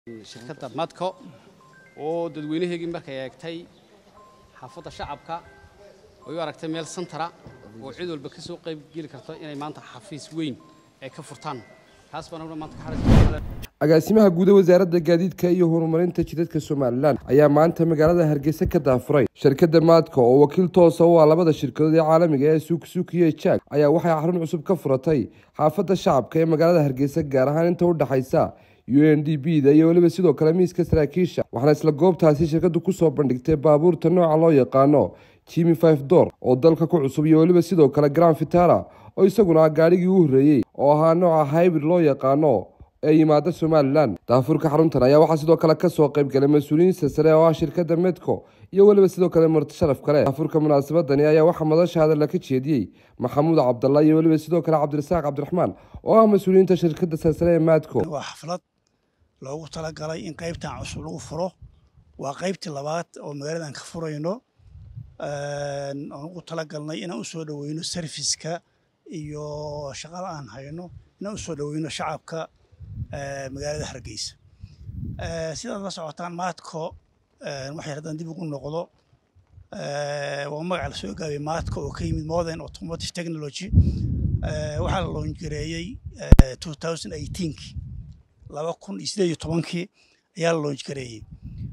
shirkadda madco oo dadweynaheygii markay eegtay xaafadda shacabka ay u aragtay meel santara oo cid walba ka soo qayb geli karto inay maanta xafiis weyn ay ka furtaan taas baan anaguna maanta ka xariis agaasimaha guud ee wasaaradda gaadiidka iyo horumarinta jidadka somalilan ayaa maanta magaalada hargeysa ka daafuray shirkadda maadka oo wakiil toosa u ah labada shirkadood ee caalamiga ee suuksuuki iyo jaag ayaa waxay xarun cusub ka furatay xaafadda shacabka ee magaalada hargeysa gaar ahaan inta u dhexaysa u n d b da iyo weliba sidoo kale miiska saraakiisha waxaana isla goobtaasi shirkaddu kusoo bandhigtay baabuurta nooca loo yaqaano jimi five door oo dalka ku cusub iyo weliba sidoo kale grand vitara oo isaguna ah gaadhigii u horreeyey oo ahaa nooca hybrid loo yaqaano ee yimaada somalilan daafurka xaruntan ayaa waxaa sidoo kale kasoo qayb galay mas-uuliyiin silsare oo ah shirkadda medco iyo weliba sidoo kale marti sharaf kale daafurka munaasabadani ayaa waxaa madasha hadalla ka jeediyey maxamuud cabdalla iyo weliba sidoo kale cabdirasaaq cabdiraxmaan oo ah mas-uuliyiinta shirkadda silsare ee madco waa xaflad loogu talagalay in qaybtan cusub lagu furo waa qaybtii labaad oo magaaladan ka furayno aan ugu talagalnay inaan usoo dhoweyno serviska iyo shaqada aan hayno inaan usoo dhoweyno shacabka magaalada hargeysa sidaad la socotaan maadko waxay haddaan dib ugu noqdo waa magaca la soo gaabay maadko oo ka yimid modern automotive technology waxaa la loongareeyey two thousand eighteenkii laba kun iyo sideed iyo tobankii ayaa la loonj gareeyey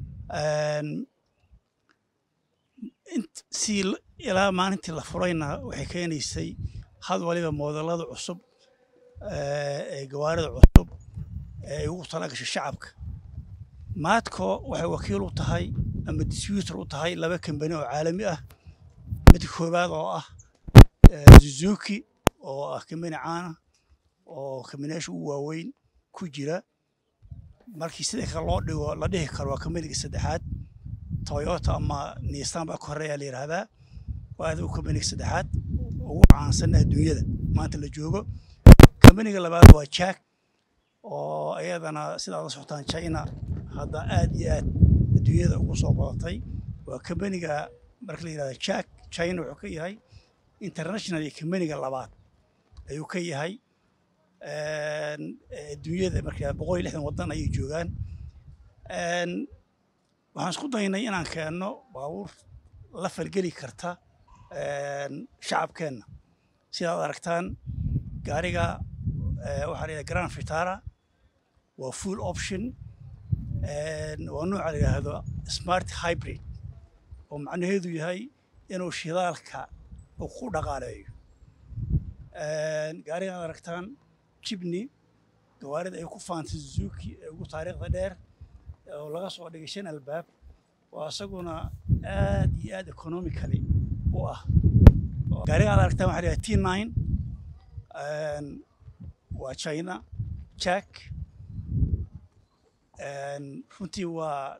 si ilaa maalintii la furayna waxay keenaysay had waliba moodalada cusub ee gawaarida cusub ee ay ugu talagashay shacabka maadko waxay wakiil u tahay ama distributor u tahay laba kambani oo caalami ah mid koowaad oo ah suzuki oo ah kambani caana oo kambaniyaasha ugu waaweyn ku jira markii sida kale loo dhigo la dhihi karo waa kambaniga saddexaad toyota ama nissan baa ka horeeya la yidhaahdaa waa adigu kambaniga saddexaad ugu caansan adduunyada maanta la joogo kambaniga labaad waa jack oo iyadana sidaad la socotaan china hadda aad iyo aad adduunyada ugu soo badatay waa kambaniga marka la yidhahda jack china wuxuu ka yahay international iyo kambaniga labaad ayuu ka yahay adduunyada markaa boqol iyo lixdan waddan ayay joogaan waxaan isku daynay inaan keenno baabuur la falgeli karta shacabkeenna sidaad aragtaan gaariga waxaa la yidhaha grand vitara waa full option waa nooca la yidhaahdo smart hybrid oo macnaheedu yahay inuu shidaalka uu ku dhaqaaleeyo gaariga aad aragtaan jibni gawaarida ay ku faantay suzuki ee ugu taariikhda dheer oo laga soo dhigay shan albaab oo isaguna aad iyo aad economically u ah gaariga aad aragtaan waxaa la t nine waa china jack runtii waa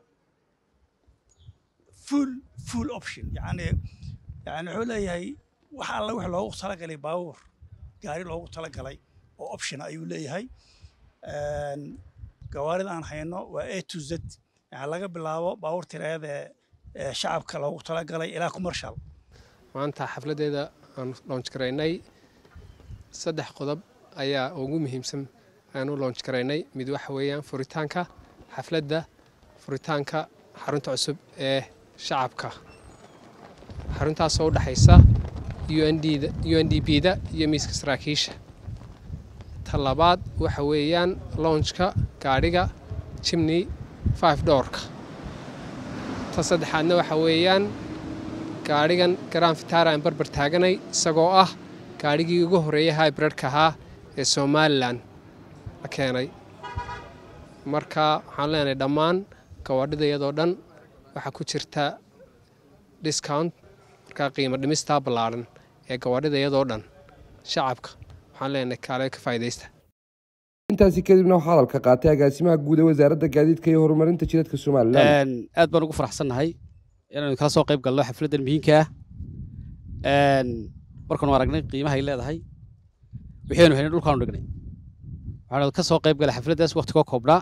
full full option yani yani wuxuu leeyahay wax alla wix loogu talagalay baabuur gaari loogu talagalay oo option ayuu leeyahay gawaarida aan hayno waa a to z yani laga bilaabo baabuur tiraayada ee shacabka loogu talagalay ilaa commercial maanta xafladdeeda aan loonj garaynay saddex qodob ayaa ugu muhiimsan aan u loonj garaynay mid waxa weeyaan furitaanka xafladda furitaanka xarunta cusub ee shacabka xaruntaasoo u dhexaysa u n d b da iyo miiska saraakiisha ta labaad waxa weeyaan lounjka gaadhiga jimney five doorka ta saddexaadna waxa weeyaan gaadhigan garan vitara aan barbar taaganay isagoo ah gaadhigii ugu horreeyay hybridka ahaa ee somalilan la keenay marka waxaan leenahay dhammaan gawaadhida iyadoo dhan waxaa ku jirta discount markaa qiimo dhimistaa ballaadhan ee gawaadhida iyadoo dhan shacabka waxaan leenahay kaale ka faa'idaysta intaasi kadibna waxaa hadalka qaatay agaasimaha guud ee wasaaradda gaadiidka iyo horumarinta jidadka somalilan aad baan ugu faraxsannahay inaanu kala soo qayb galno xafladdan muhiimka ah markaanu aragnay qiimahay leedahay waxaynu haynay dhulkaanu dhignay waxaanu ka soo qayb galay xafladdaas waqti koo koobnaa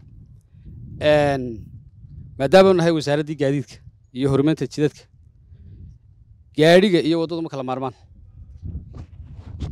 maadaamaanu nahay wasaaraddii gaadiidka iyo horumarinta jidadka gaadhiga iyo waddadu ma kala maarmaan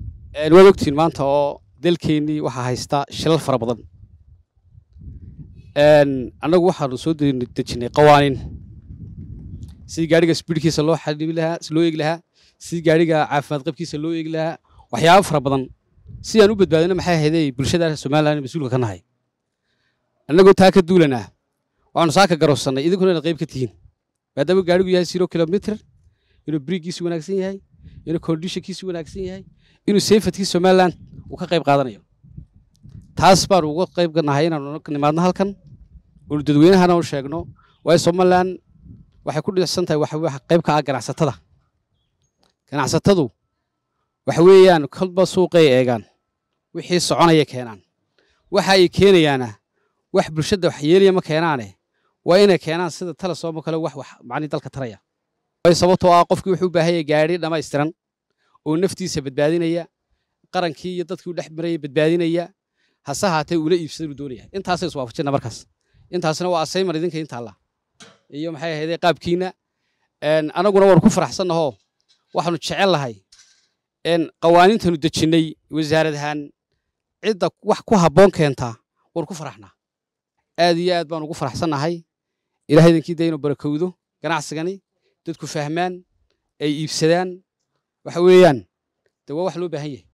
waad ogtihiin maanta oo dalkeennii waxaa haysta shilal fara badan annagu waxaanu soo dejinnay qawaaniin sidii gaadhiga sbiidkiisa loo xadibi lahaa loo eegi lahaa sidii gaadhiga caafimaad qabkiisa loo eegi lahaa waxyaabo fara badan si aan u badbaadino maxay ahaydey bulshada somalilan mas-uulka ka nahay annagoo taa ka duulanaa waxaanu saaka garowsannay idinkuna inaad qayb ka tihiin maadaama gaadhigu yahay zero kilomitr inuu briiggiisu wanaagsan yahay inuu kondishankiisu wanaagsan yahay inuu seyfatkii somalilan uu ka qayb qaadanayo taas baanu uga qayb nahay inaanu nimaadno halkan oonu dadweynahana u sheegno waayo somalilan waxay ku dhicsan tahay waxa qayb ka ah ganacsatada ganacsatadu waxa weeyaan kolba suuqay eegaan wixii soconaya keenaan waxa ay keenayaana wax bulshada wax yeelaya ma keenaane waa inay keenaan sida talasooma kale wax wax macni dalka taraya waayo sababtoo ah qofkii wuxuu u baahan yahay gaadhi dhammaystiran oo naftiisa badbaadinaya qarankii iyo dadkii u dhex maraya badbaadinaya hase haatee ula iibsada uu doonaya intaasay iswaafajina markaas intaasna waa asaymar idinka intaalla iyo maxay ahaydee qaabkiina anaguna waanu ku faraxsannahoo waxaanu jecel lahay qawaaniintanu dejinnay wasaarad ahaan cidda wax ku habboon keentaa waanu ku faraxnaa aad iyo aad baanu ugu faraxsannahay ilahay idinkii dee inuu barakowdo ganacsigani dadku fahmaan ay iibsadaan waxa weeyaan dee waa wax loo baahan yahay